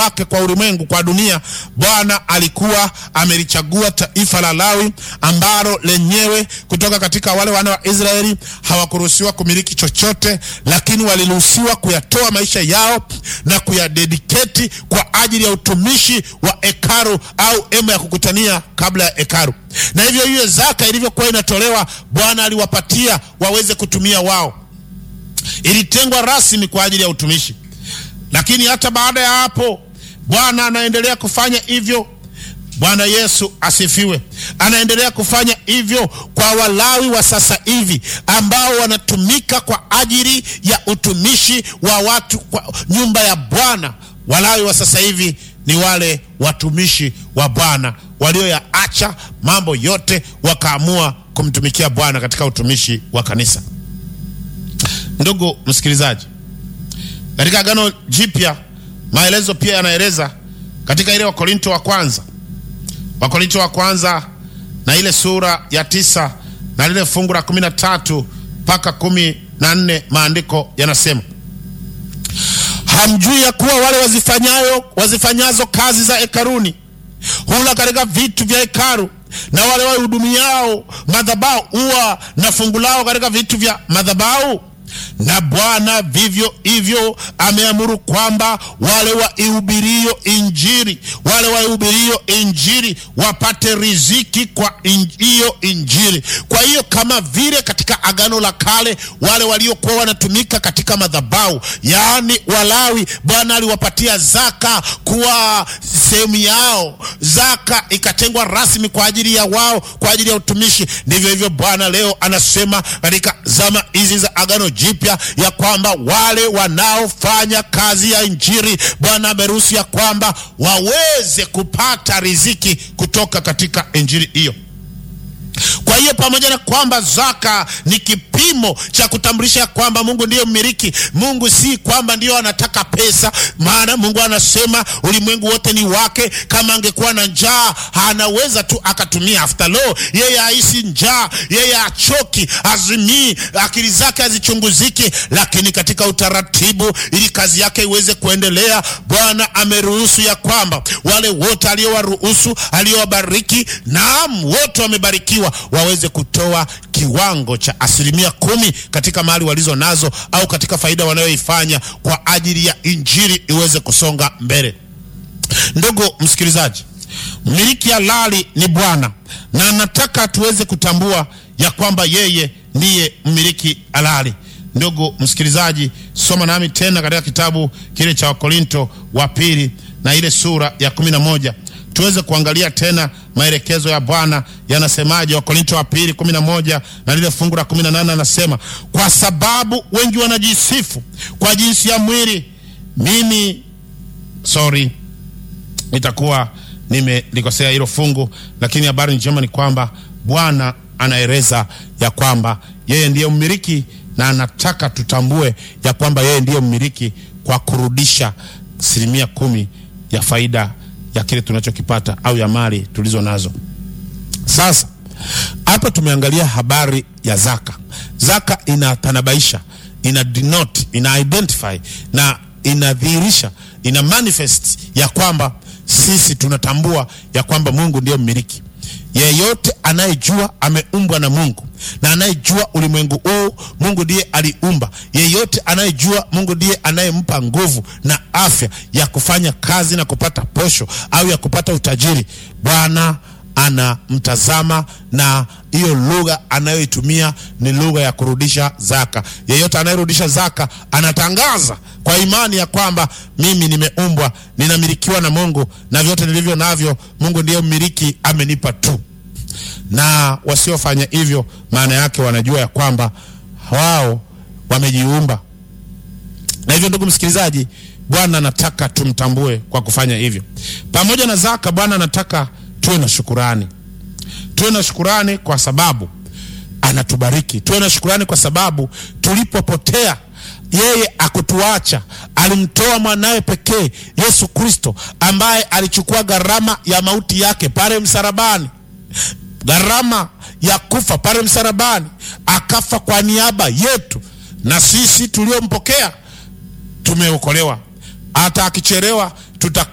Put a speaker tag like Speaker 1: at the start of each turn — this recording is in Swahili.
Speaker 1: wake kwa ulimwengu, kwa dunia, Bwana alikuwa amelichagua taifa la Lawi ambalo lenyewe kutoka katika wale wana wa Israeli hawakuruhusiwa kumiliki chochote, lakini waliruhusiwa kuyatoa maisha yao na kuyadediketi kwa ajili ya utumishi wa hekalu au hema ya kukutania kabla ya hekalu. Na hivyo hiyo zaka ilivyokuwa inatolewa, Bwana aliwapatia waweze kutumia wao, ilitengwa rasmi kwa ajili ya utumishi. Lakini hata baada ya hapo Bwana anaendelea kufanya hivyo. Bwana Yesu asifiwe. Anaendelea kufanya hivyo kwa Walawi wa sasa hivi ambao wanatumika kwa ajili ya utumishi wa watu kwa nyumba ya Bwana. Walawi wa sasa hivi ni wale watumishi wa Bwana walioyaacha mambo yote wakaamua kumtumikia Bwana katika utumishi wa kanisa. Ndugu msikilizaji, katika Agano Jipya maelezo pia yanaeleza katika ile Wakorinto wa kwanza, Wakorinto wa kwanza na ile sura ya tisa na lile fungu la kumi na tatu mpaka kumi na nne maandiko yanasema hamjui ya kuwa wale wazifanyayo wazifanyazo kazi za hekaruni hula katika vitu vya hekalu na wale wahudumiao madhabahu huwa na fungu lao katika vitu vya madhabahu na Bwana vivyo hivyo ameamuru kwamba wale waihubirio Injili, wale waihubirio Injili wapate riziki kwa hiyo in, Injili. Kwa hiyo kama vile katika Agano la Kale wale waliokuwa wanatumika katika madhabahu, yaani Walawi, Bwana aliwapatia zaka kuwa sehemu yao, zaka ikatengwa rasmi kwa ajili ya wao, kwa ajili ya utumishi. Ndivyo hivyo Bwana leo anasema katika zama hizi za Agano Jipya ya kwamba wale wanaofanya kazi ya injili Bwana ameruhusu ya kwamba waweze kupata riziki kutoka katika injili hiyo. Kwa hiyo pamoja na kwamba zaka ni kipimo cha kutambulisha kwamba Mungu ndiyo mmiliki, Mungu si kwamba ndiyo anataka pesa, maana Mungu anasema ulimwengu wote ni wake. Kama angekuwa na njaa anaweza tu akatumia. After law, yeye haisi njaa, yeye achoki, azimii, akili zake hazichunguziki. Lakini katika utaratibu, ili kazi yake iweze kuendelea, Bwana ameruhusu ya kwamba wale wote aliowaruhusu, aliowabariki, naam, wote wamebarikiwa waweze kutoa kiwango cha asilimia kumi katika mali walizo nazo au katika faida wanayoifanya kwa ajili ya injili iweze kusonga mbele. Ndugu msikilizaji, mmiliki halali ni Bwana na nataka tuweze kutambua ya kwamba yeye ndiye mmiliki halali. Ndugu msikilizaji, soma nami tena katika kitabu kile cha Wakorinto wa pili na ile sura ya kumi na moja tuweze kuangalia tena maelekezo ya Bwana yanasemaje. Wakorinto wa pili kumi na moja na lile fungu la kumi na nane anasema, kwa sababu wengi wanajisifu kwa jinsi ya mwili. Mimi sorry, nitakuwa nimelikosea hilo fungu, lakini habari njema ni kwamba Bwana anaeleza ya kwamba yeye ndiye mmiliki na anataka tutambue ya kwamba yeye ndiye mmiliki kwa kurudisha asilimia kumi ya faida ya kile tunachokipata au ya mali tulizo nazo. Sasa hapa tumeangalia habari ya zaka. Zaka inatanabaisha, ina denote, ina identify na inadhihirisha, ina manifest ya kwamba sisi tunatambua ya kwamba Mungu ndiyo mmiliki. Yeyote anayejua ameumbwa na Mungu na anayejua ulimwengu huu Mungu ndiye aliumba. Yeyote anayejua Mungu ndiye anayempa nguvu na afya ya kufanya kazi na kupata posho au ya kupata utajiri. Bwana anamtazama na hiyo lugha anayoitumia ni lugha ya kurudisha zaka. Yeyote anayerudisha zaka anatangaza kwa imani ya kwamba mimi nimeumbwa, ninamilikiwa na Mungu na vyote nilivyo navyo Mungu ndiye mmiliki, amenipa tu. Na wasiofanya hivyo, maana yake wanajua ya kwamba wao wamejiumba. Na hivyo, ndugu msikilizaji, Bwana anataka tumtambue kwa kufanya hivyo. Pamoja na zaka, Bwana anataka tuwe na shukurani, tuwe na shukurani kwa sababu anatubariki, tuwe na shukurani kwa sababu tulipopotea yeye akutuacha, alimtoa mwanawe pekee Yesu Kristo, ambaye alichukua gharama ya mauti yake pale msalabani, gharama ya kufa pale msalabani, akafa kwa niaba yetu, na sisi tuliompokea tumeokolewa. Hata akichelewa tuta